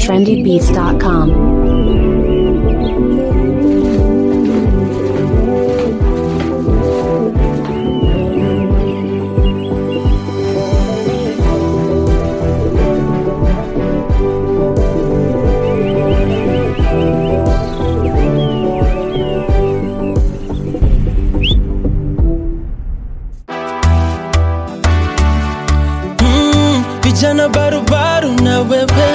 trendybeats.com. Mm, vijana barubaru na wewe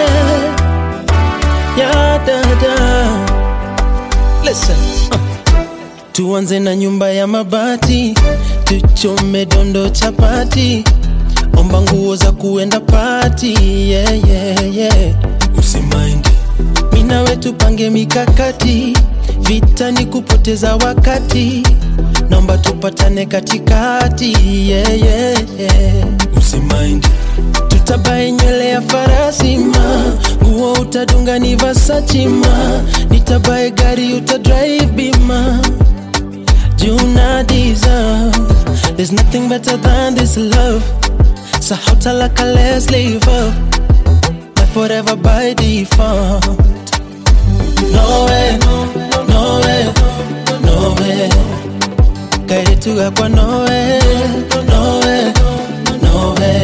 ya dada Listen, uh. tuanze na nyumba ya mabati tuchome dondo chapati omba nguo za kuenda pati yeah, yeah, yeah. usimaindi mina wetu pange mikakati vita ni kupoteza wakati naomba tupatane katikati yeah, yeah, yeah. usimaindi tutabae nywele ya farasi ma nguo utadunga ni Versace ma nitabae gari utadrive bima juna deserve there's nothing better than this love so how talaka let's live up life forever by default no way no way no way kairetuga kwa no way no way no way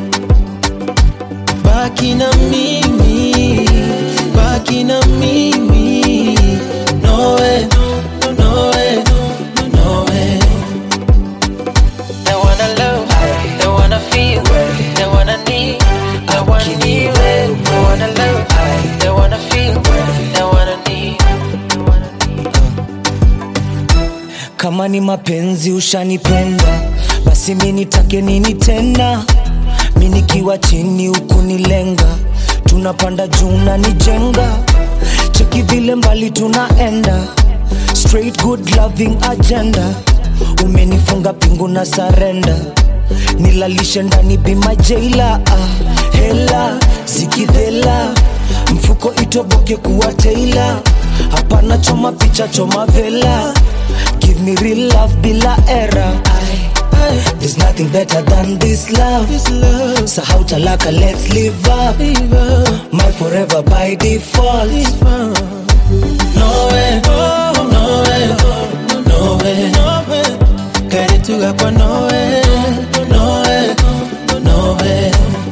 baki na mimi baki na mimi no way no way no way They wanna love, they wanna feel, they wanna need, they wanna need it. They wanna love, they wanna feel, they wanna need. kama ni mapenzi ushanipenda basi mi nitake nini tena mi nikiwa chini huku nilenga tunapanda juu na nijenga cheki vile mbali tunaenda straight good loving agenda umenifunga pingu na sarenda nilalishe ndani bima jeila ah, hela zikidhela mfuko itoboke kuwa teila hapana choma picha choma vela give me real love bila era Ay, there's nothing better than this love, this love sahau talaka let's live up Live up. my forever by default no way oh, no way no way no way kairetuga kwa no way no way no way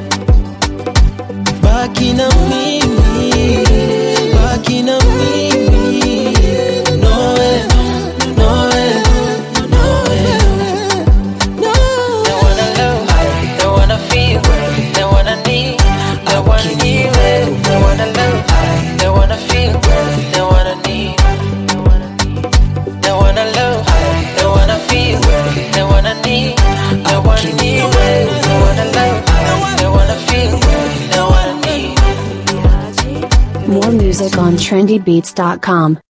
baki na mimi baki na mimi no way no way no way no They wanna love, they wanna feel, they wanna need, they wanna need it. They wanna love, they wanna feel, they wanna need. They wanna love, they wanna feel, they wanna need, they wanna need it. They wanna love, they wanna feel, they wanna need. More music on trendybeats.com.